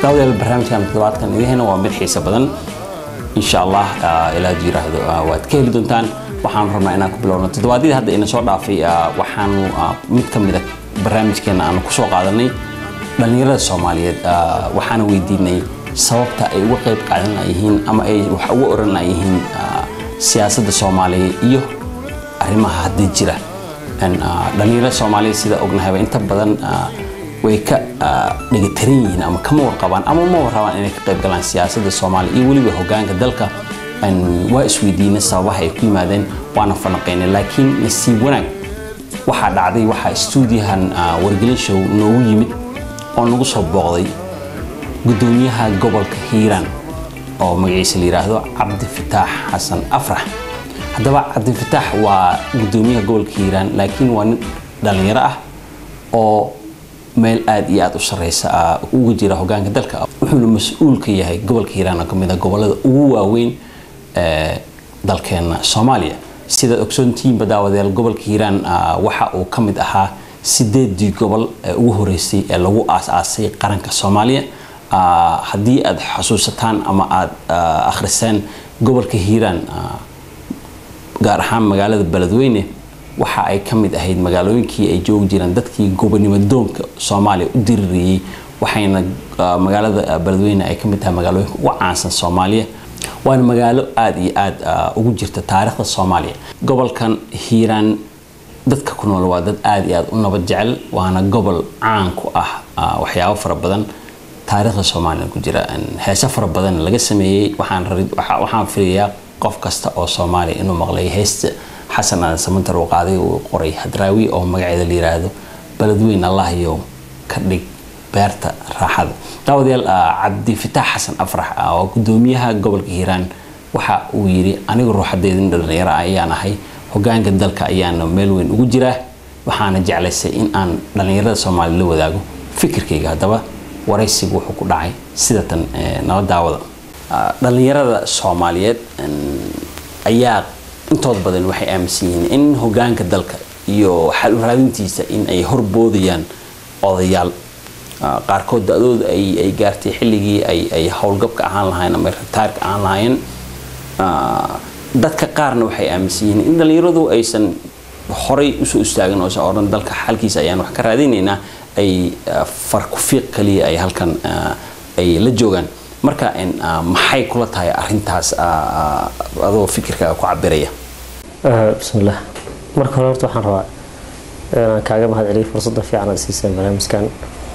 daawadayaal barnaamijkan toddobaadkan idihena waa mid xiisa badan insha allah ilaad yiraahdo waad ka heli doontaan waxaan rabnaa inaan ku bilowno toddobaadyadii hadda ina soo dhaafay waxaanu mid ka mida barnaamijkeena aanu kusoo qaadanay dhallinyarada soomaaliyeed waxaana weydiinay sababta ay uga qayb qaadan yihiin ama ay wax uga oran yihiin siyaasadda soomaaliya iyo arrimaha hadda jira dhallinyarada soomaaliyeed sida ognahayba inta badan way ka dhegataran yihiin ama kama warqabaan ama ma warrabaan inay ka qayb galaan siyaasadda soomaaliya iyo weliba hogaanka dalka waa isweydiinay sababaha ay ku yimaadeen waana fanaqaynay laakiin nasiib wanaag waxaa dhacday waxaa stuudiyahan wargelin show noogu yimid oo nagu soo booqday gudoomiyaha gobolka hiiraan oo magaciisa la yidhaahdo cabdifataax xasan afrax haddaba cabdifataax waa gudoomiyaha gobolka hiiraan laakiin waa nin dhallinyaro ah oo meel aada iyo aada u sareysa uga jira hogaanka dalka wuxuuna mas-uul ka yahay gobolka hiiraan oo kamid a gobolada ugu waaweyn dalkeena soomaaliya sidaad ogsoontihiinba daawadayaal gobolka hiiraan waxa uu ka mid ahaa sideedii gobol ee ugu horeysay ee lagu aas-aasay qaranka soomaaliya haddii aad xasuusataan ama aada akhriseen gobolka hiiraan gaar ahaan magaalada beledweyne waxa ay ka mid ahayd magaalooyinkii ay joogi jireen dadkii gobonimo doonka soomaaliya u diririyey waxayna magaalada beledweyne ay ka mid tahay magaalooyinka ugu caansan soomaaliya waana magaalo aada iyo aada ugu jirta taariikhda soomaaliya gobolkan hiiraan dadka ku nool waa dad aada iyo aada u nabad jecel waana gobol caan ku ah waxyaabo fara badan taariikhda soomaaliya ku jira heese fara badan laga sameeyey waxaan filayaa qof kasta oo soomaaliya inuu maqlay heesta xasan aadan samantar uu qaaday uu qoray hadraawi oo magaceeda la yiraahdo beledweyn allahyow ka dhig beerta raaxada daawadayaal cabdifataax xasan afrax oo gudoomiyaha gobolka hiiraan waxa uu yidhi anigu ruuxadeedin dhalinyaro ayaan ahay hogaanka dalka ayaana meel weyn ugu jiraa waxaana jeclaysay in aan dhallinyarada soomaaliya la wadaago fikirkayga haddaba waraysigu wuxuu ku dhacay sida tan nala daawada dhallinyarada soomaaliyeed ayaa intooda badan waxay aaminsan yihiin in hogaanka dalka iyo xal u raadintiisa in ay horboodayaan odayaal qaarkood da-dooda ay gaartay xilligii ay howlgabka ahaan lahayen ama ritaarka ahaan lahaayeen dadka qaarna waxay aaminsan yihiin in dhallinyaradu aysan horay usoo istaagin oosan odhan dalka xalkiisa ayaan wax ka raadinaynaa ay farkufiiq kaliya ay halkan ay la joogaan marka maxay kula tahay arintaas adoo fikirkaaga ku cabiraya bismillaah marka hore horta waxaan rabaa inaan kaaga mahad celiyo fursadda fiican aad siiseen barnaamijkan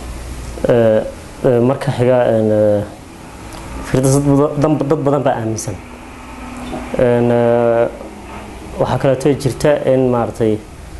marka xiga dad badan baa aaminsan waxaa kaleeto jirta in maaragtay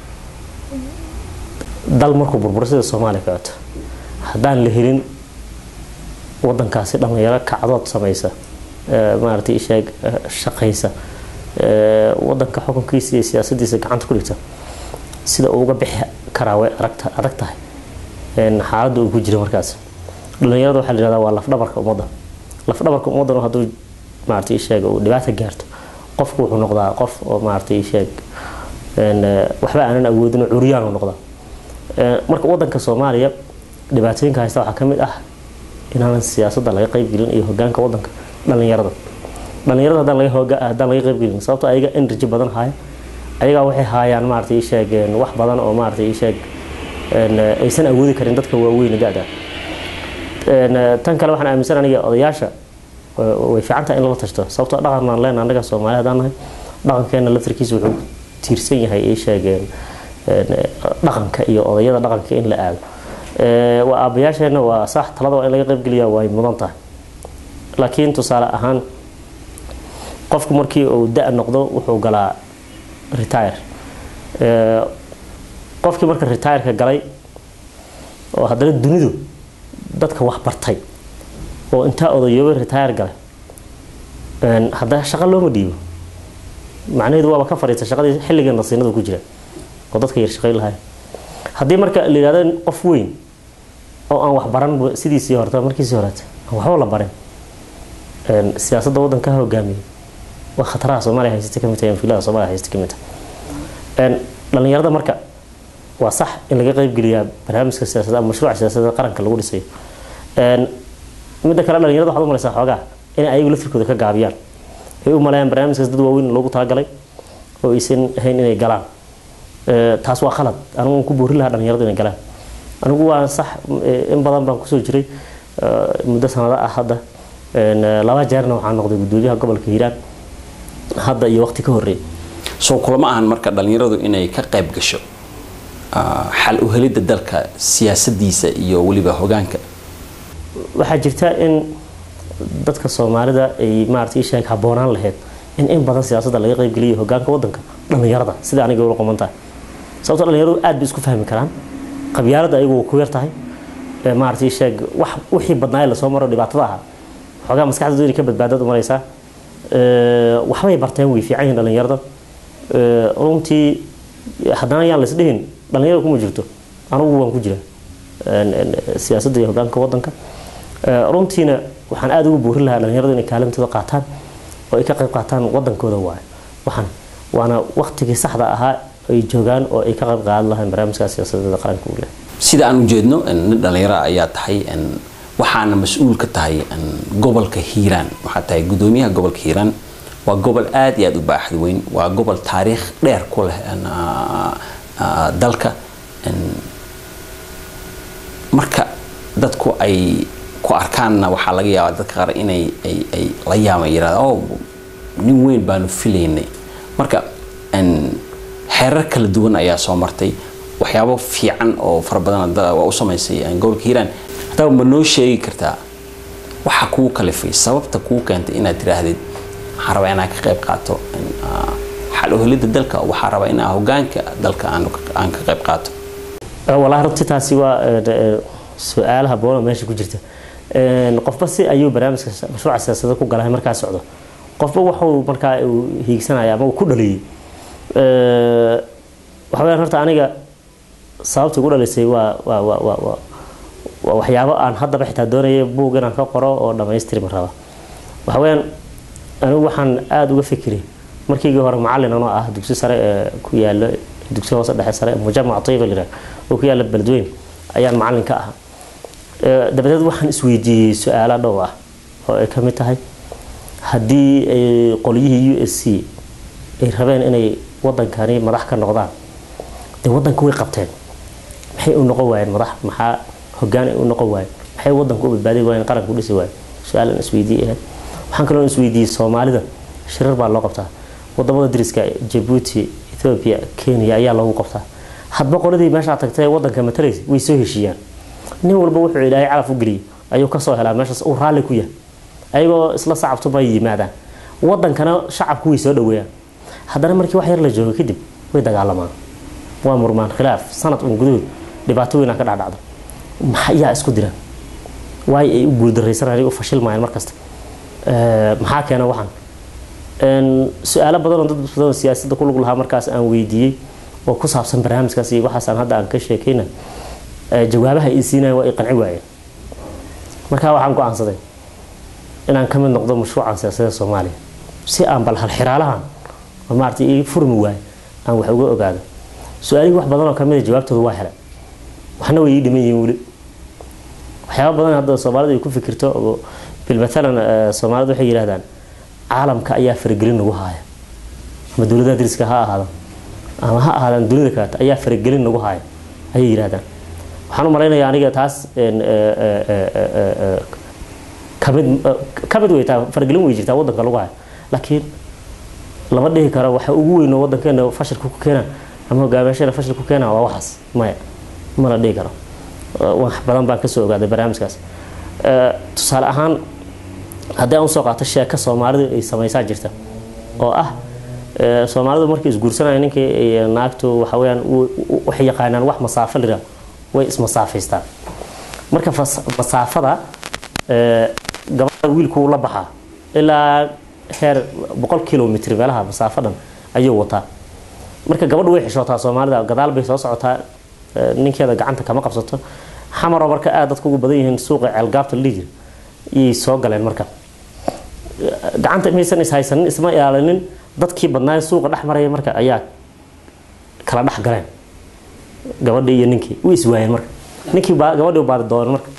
dal markuu burburo sida soomaaliya kaleeto haddaan la helin wadankaasi dhalinyaro kacdood samaysa maaragtay isheeg shaqaysa wadanka xukunkiisa iyo siyaasadiisa gacanta ku dhigta sida uu uga bixi karaa way adag tahay xaaladda uu ku jira markaas dhalinyarada waxaa la yihahdaa waa lafdhabarka ummadda lafdhabarka ummaddan hadduu maaragtay isheeg uu dhibaata gaarto qofku wuxuu noqdaa qof oo maaragtay isheeg waxba aanan awoodin curyaan uu noqdaa marka wadanka soomaaliya dhibaatooyinka haysta waxaa ka mid ah inaanan siyaasadda laga qaybgelin iyo hogaanka wadanka dhalinyarada dhalinyarada haddaan laga qaybgelin sababto ayaga energy badan haya ayagaa waxay haayaan maaragtay isheeg wax badan oo maaragtay isheeg aysan awoodi karin dadka waaweyn da-da tan kale waxaan aaminsan aniga odayaasha way fiicantaha in lala tashto sababtoo dhaqan aan leenahay annaga soomaali haddaan nahay dhaqankeena laftarkiisa wuxuu tiirsan yahay ay sheegeen dhaqanka iyo odayada dhaqanka in la aado waa aabayaasheena waa sax talada waa in laga qaybgeliya way mudan tahay laakiin tusaale ahaan qofku markii uu da- noqdo wuxuu galaa retire qofkii marka retireka galay oo haddana dunidu dadka wax bartay oo intaa odayoobay retire galay haddana shaqo looma dhiibo macnaheedu waaba ka fadhiista shaqadii xilliga nasiinada ku jira oo dadka yar shaqayn lahay haddii marka la yihahdo qof weyn oo aan wax baran sidiisii horta markiisii horeeta aan waxba la barin siyaasadda waddanka hogaamiyay waa khataraha soomaaliya haysata kamid tahay anfilada soomaaliya haysata kamid tahay dhalinyarada marka waa sax in laga qaybgeliyaa barnaamijka siyaasadda ama mashruuca siyaasadda qaranka lagu dhisayo midda kale dhalinyarada waxaad u malaysaa xoogaa inay ayagu laftirkooda ka gaabiyaan ay u maleeyaan barnaamijkaas dad waaweyn loogu talagalay oo aysan ahayn inay galaan taas waa khalad anigu ku boori lahaa dhalinyaradu inay galaan anigu waa sax in badan baan kusoo jiray muddo sanado ah hadda laba jeerna waxaan noqday gudoomiyaha gobolka hiiraan hadda iyo waqti ka horreey soo kulama ahan marka dhalinyaradu inay ka qayb gasho xal u helidda dalka siyaasadiisa iyo weliba hogaanka waxaa jirta in dadka soomaalida ay maarata isheeg habboonaan lahayd in in badan siyaasadda laga qaybgeliyo hogaanka wadanka dhalinyarada sida aniga ula qomantahay sababtoo dhalinyaradu aad bay isku fahmi karaan qabyaalada ayagu ku yar tahay maarata isheeg wax wixii badnaaye lasoo maro dhibaatada ahaa xoogaa maskaxdooda inay ka badbaadad umaraysaa waxbay barteen way fiican yihiin dhalinyarada runtii haddana yaan lays dhihin dhalinyarada kuma jirto anugu waan ku jira siyaasadda iyo hogaanka wadanka runtiina waxaan aada ugu boorin lahaa dhalinyaradu inay kaalintooda qaataan oo ay ka qayb qaataan wadankooda waayo waxaan waana waqtigii saxda ahaa ay joogaan oo ay ka qayb qaadan lahayn barnaamijkaas siyaasadeeda qaranka uu leh sida aan ujeedno nin dhalinyaro ayaa tahay waxaana mas-uul ka tahay gobolka hiiraan waxaa tahay gudoomiyaha gobolka hiiraan waa gobol aada iyo aada u baaxad weyn waa gobol taariikh dheer ku leh dalka marka dadku ay ku arkaanna waxaa laga yaabaa dadka qaar inay ay la yaama yirahda o nin weyn baanu filaynay marka xeerar kala duwan ayaa soo martay waxyaabo fiican oo fara badan waa u samaysay gobolka hiiraan haddaba ma noo sheegi kartaa waxa kuu kalifay sababta kuu keentay inaad tiraahdid waxaan rabaa inaan ka qayb qaato xal uhelidda dalka waxaan rabaa inaan hogaanka dalka aan ka qayb qaato walahi runtii taasi waa su-aalaha boona meesha ku jirta qofba si ayuu barnaamijka mashruuca siyaasada ku galahay markaa socdo qofba waxuu markaa uu hiigsanaya ama uu ku dhaliyey waxa weyaan horta aniga sababta ugu dhalisay waa waa waa waa waa waa waxyaabo aan haddaba xitaa doonaya buug inaan ka qoro oo dhammaystirma raba waxa weyaan anigu waxaan aada uga fikiray markiigii hore macallin anoo ah dugsi sare ee ku yaalo dugsi hoose dhexe sare mujamac tayba lira oo ku yaala beledweyn ayaan macallin ka ahaa dabadeed waxaan isweydiiyey su-aala dhow ah oo ay ka mid tahay haddii ay qolyihii u s c ay rabeen inay wadankani madax ka noqdaan dee wadanka way qabteen maxay u noqon waayeen madax maxaa hogaan ay u noqon waayeen maxay wadanka u badbaadi waayeen qaranka u dhisi waayeen su-aal aan isweydiiyey ahayd waxaan kaloo isweydiiyey soomaalida shirar baa loo qabtaa wadamada dariska jabuuti ethoobia kenya ayaa loogu qabtaa hadba qoladii meeshaa tagtay ee wadanka matalaysa way soo heshiiyaan nin walba wuxuu ilaahay calaf u geliyay ayuu kasoo helaa meeshaas uu raalli ku yahay ayagoo isla sacabtuma yimaadaan wadankana shacabku way soo dhaweeyaan haddana markii wax yar la joogo kadib way dagaalamaan waa murmaan khilaaf sanad un gudahood dhibaato weynaa ka dhacdhacdo maxayaa isku diraan waayo ay u guuldaraysanayaan u fashilmayaan markasta maxaa keena waxaan su-aalo badanoo dad badanoo siyaasadda ku lug lahaa markaas aan weydiiyey oo ku saabsan barnaamijkaas iyo waxaasaan hadda aan ka sheekayna jawaabaha ay siinayan waa ay qanci waayeen markaa waxaan go-aansaday inaan ka mid noqdo mashruucan siyaasadda soomaaliya si aan bal halxiraalahan oo maarata ii furmi waayo aan wax uga ogaado su-aalihii wax badanoo kamida jawaabtooda waa helay waxna way ii dhiman yihiin weli waxyaaba badan hadda soomaalida ay ku fikirto oo bilmatalan soomaalidu waxay yidhahdaan caalamka ayaa faragelin nagu haaya ama dowladaha dariska ha ahaado ama ha ahaadaan dunida kaleeto ayaa faragelin nagu haaya ayay yidhahdaan waxaan u malaynayaa aniga taas kamid kamid wey taa faragelin way jirtaa wadanka lagu hayo laakiin lama dhihi karo waxa ugu weyn oo wadankeena fashilka ku keena ama hogaamiyashada fashil ku keena waa waxaas maya ma la dhihi karo wax badan baan kasoo ogaaday barnaamijkaas tusaale ahaan haddii aan usoo qaato sheeko soomaalidu ay samaysaa jirta oo ah soomaalidu markay isguursanaya ninkii naagtu waxa weyaan waxay yaqaanaan wax masaafo lira way ismasaafaystaan marka masaafada gabadha wiilku la baxaa ilaa heer boqol kilomitr meelaha masaafo dhan ayuu wataa marka gabadhu way xishootaa soomaalida gadaal bay soo socotaa ninkeeda gacanta kama qabsato xamaroo marka aad dadka ugu badan yihiin suuqa ceelgaabta la dhihi jira iyay soo galeen marka gacanta maysan ishaysanin isma ilaalinin dadkii badnaaye suuqa dhex maraya marka ayaa kala dhex galeen gabadhii iyo ninkii way iswaayeen marka ninkii gabadhii baadi dooneen marka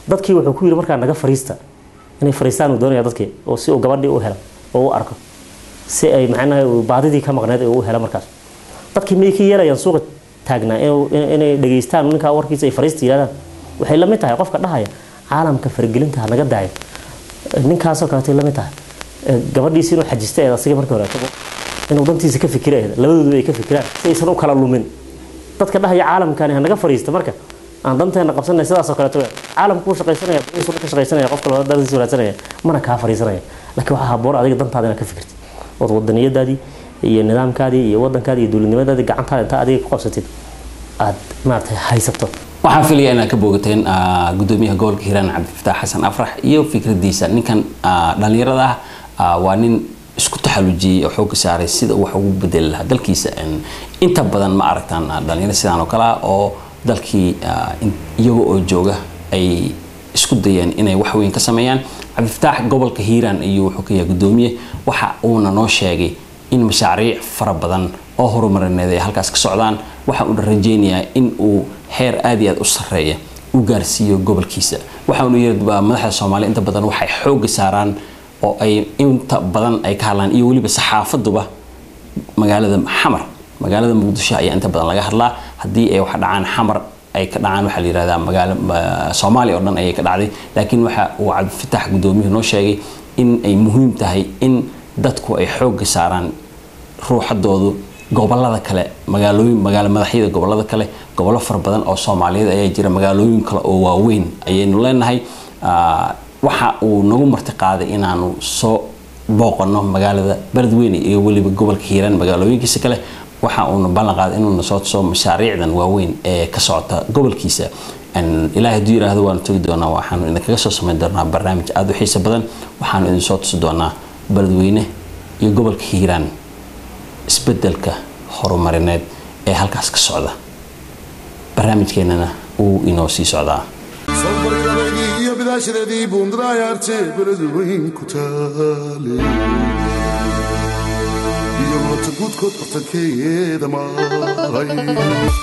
dadkii wuxuu ku yidhi markaa naga fariista inay fariistaan uu doonaya dadkii oo si uu gabadhii u helo oo u arko si ay macnaha baadidii ka maqneed uu helo markaas dadkii miyay ka yeelayaan suuqa taagnaa inay dhageystaan ninkaa warkiisa ay fariista yidhahdaan waxay la mid tahay qofka dhahaya caalamka faragelinta ha naga daayo ninkaasoo kaleetay la mid tahay gabadhiisi inuu xajista eed asiga markii hore inuu dantiisa ka fikira eed labadoodu ay ka fikiraan si aysan u kala lumin dadka dhahaya caalamkani ha naga fariista marka aan danteena qabsanay sidaasoo kaleeto caalamku u shaqaysanaya bariisuna ka shaqaysanaya qofka labada dantiisa wanaagsanaya mana kaa fariisanaya laakiin waxaa haboon adiga dantaada inaad ka fikirtid ood wadaniyadaadii iyo nidaamkaadii iyo wadankaadii iyo dowladnimadaadii gacantaada intaa adiga ku qabsatid aad maaragtay haysato waxaan filaya inaad ka boogateen gudoomiyaha gobolka hiiraan cabdifataax xasan afrax iyo fikradiisa ninkan dhalinyarada ah waa nin isku taxalujiyey oo xooga saaray sida wax ugu bedeli lahaa dalkiisa inta badan ma aragtaan dhalinyaro sidaan oo kale ah oo dalkii iyaga oo jooga ay isku dayeen inay wax weyn ka sameeyaan cabdifataax gobolka hiiraan iyo wuxuu ka yahay gudoomiye waxa uuna noo sheegay in mashaariic fara badan oo horumarineed ay halkaas ka socdaan waxa uuna rajeynayaa in uu heer aad iyo aad u sarreeya u gaarsiiyo gobolkiisa waxa uuna yiri madaxda soomaaliya inta badan waxay xooga saaraan oo ay inta badan ay ka hadlaan iyo weliba saxaafaduba magaalada xamar magaalada muqdisho ayaa inta badan laga hadlaa haddii ay wax dhacaan xamar ay ka dhacaan waxaa la yihahdaa magaalo soomaaliya oo dhan ayay ka dhacday laakiin waxa uu cabdifatax gudoomiyuhu noo sheegay in ay muhiim tahay in dadku ay xooga saaraan ruuxadoodu gobolada kale magaalooyin magaalo madaxyada gobolada kale gobollo fara badan oo soomaaliyeed ayaa jira magaalooyin kale oo waaweyn ayaynu leenahay waxa uu nagu marti qaaday inaanu soo booqano magaalada beledweyne iyo weliba gobolka hiiraan magaalooyinkiisa kale waxa uuna ballan qaaday inuuna soo tuso mashaariicdan waaweyn ee ka socota gobolkiisa ilaahay hadduu yiraahdo waanu tegi doonaa waxaanu idinkaga soo samayn doonaa barnaamij aada u xiiso badan waxaanu idin soo tusi doonaa beledweyne iyo gobolka hiiraan isbedelka horumarineed ee halkaas ka socda barnaamijkeenana uu inoo sii socdaa iyo bidaashadeedii buundadayaarte beledweyn ku taale iyo moota guudkood bartankeeda maray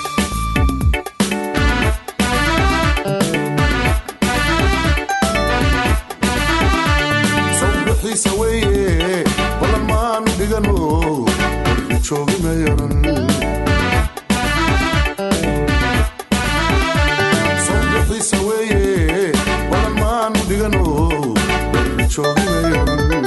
sawbixiisa weeye ballan maan dhigano warki joogi mayaran sawbixiisa weeye ballan maan dhigano warki joogi mayaran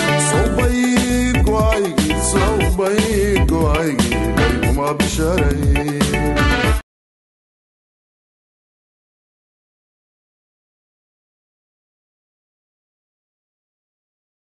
sawbay go'aygii sawbay go'aygii dhayguma bisharay